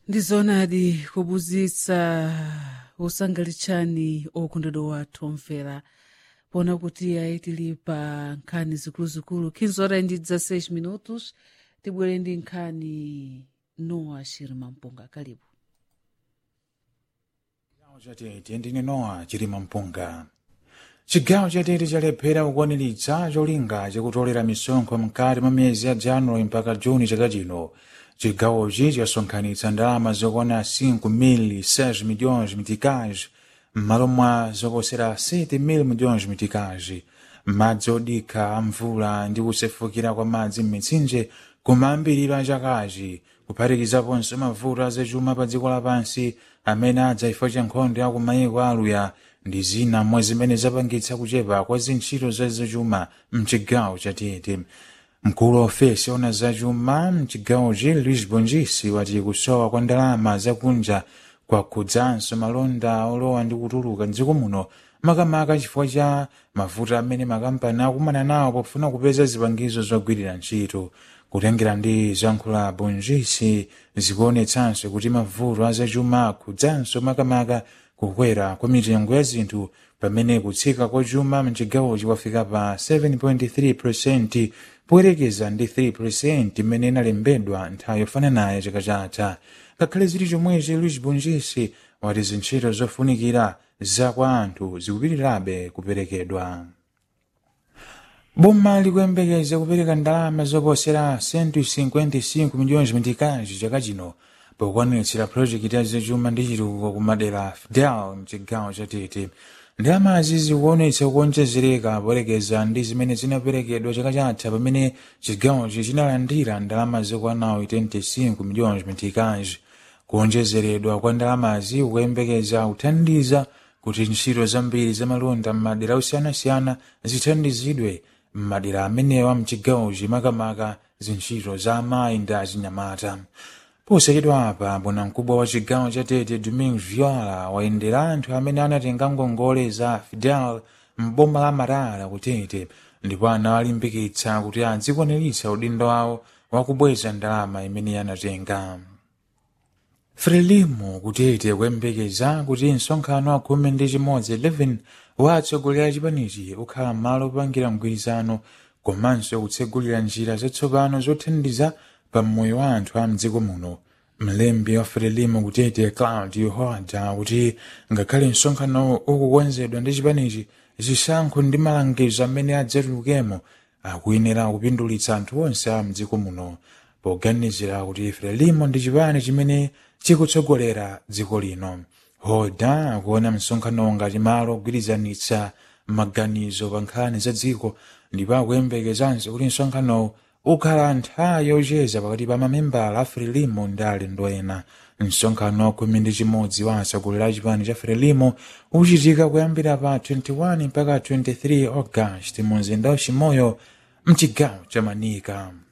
ndizonadi kubuzitsa usangalitsani okondedwa wathu omvera pona kuti ayi tili pa nkhani zikuluzikulu 15 horas ndi 16 minutos tibwere ndi nkhani noa shirima mpunga kalibu chigawo chatete ndine nowa chilima mpunga chigawo chatete chalephera kukwaniritsa cholinga chakutolera misonkho mkati mwa miyezi ya januwali mpaka juni chaka chino chigawochi chasonkhanitsa ndalama zokwana 5 mil 6 milhões miticais m'malo mwa zoposera 7 mil milhões miticais madzi odikha amvula ndi kusefukira kwa madzi m'mitsinje kumayambiriro chakachi kuphatikizaponso mavuto azachuma pa dziko lapansi amene adza chifukwa cha nkhondo ya kumayiko aluya ndi zina mwa zimene zapangitsa kuchepa kwa zintchito zazachuma mchigawo chatete mkulu wa ofesi ona zachuma mchigawochi luis bongisi wati kusowa kwa ndalama zakunja kwakhudzanso malonda olowa ndi kutuluka mdziko muno makamaka chifukwa cha mavuto amene makampani akumana nawo pofuna kupeza zipangizo zogwirira ntchito kutengera ndi zankhula bongisi zikuonetsanso kuti mavuto azachuma akhudzanso makamaka kukwera kwa mitengo ya zinthu pamene kutsika kwa chuma mchigawochi kwafika pa 7.3 poyerekeza ndi 3 imene inalembedwa nthawi yofananayo chaka chatha ngakhale zili chomwechi luis bongisi wati zintchito zofunikira za kwa anthu zikupitirirabe kuperekedwa boma likuyembekeza kupereka ndalama zoposera 155 milhões mitikazi chaka chino pokwaniritsira projekiti ya zachuma ndi chitukuko kumadera fidel mchigawo chatete ndalamazi zikuonetsa kuonjezereka poyerekeza ndi zimene zinaperekedwa chaka chatha pamene chigawochi chinalandira ndalama zokwanawo 25 milhões mitikazi kuonjezeredwa kwa ndalamazi kukuyembekeza kuthandiza kuti ntchito zambiri zamalonda m'madera osiyanasiyana zithandizidwe m'madera amenewa mchigawochi makamaka zintchito za amayi ndi achinyamata posachedwa apa bwanamkubwa wa chigawo cha tete domingo viola wayendera anthu amene anatenga ngongole za fidel m'boma la marara kutete ndipo anawalimbikitsa kuti adzikwaniritsa udindo wawo wakubweza ndalama imene anatenga frelimo kutete kuyembekeza kuti msonkhano wa khumi ndi chimodzi 11 wa atsogoleri a chipanichi ukhala malo opangira mgwirizano komanso kutsegulira njira zatsopano zothandiza pa moyo wa anthu a mdziko muno mlembi wa frelimo kutete claudio hoada kuti ngakhale msonkhano ukukonzedwa ndi chipanichi zisankho ndi malangizo amene adzatulukemo akuyenera kupindulitsa anthu onse a mdziko muno poganizira kuti frelimo ndi chipani chimene chikutsogolera dziko lino hoda akuona msonkhano ngati malo ogwirizanitsa maganizo pa nkhani za dziko ndipo akuyembekezanso kuti msonkhanowu ukhala nthawi yocheza pakati pa mamembala a frelimo ndi alendo ena msonkhano wa khumi ndi chimodzi wa atsogoleri a chipani cha frelimo uchitika kuyambira pa 21 mpaka 23 august mu mzinda wa chimoyo mchigawo cha manika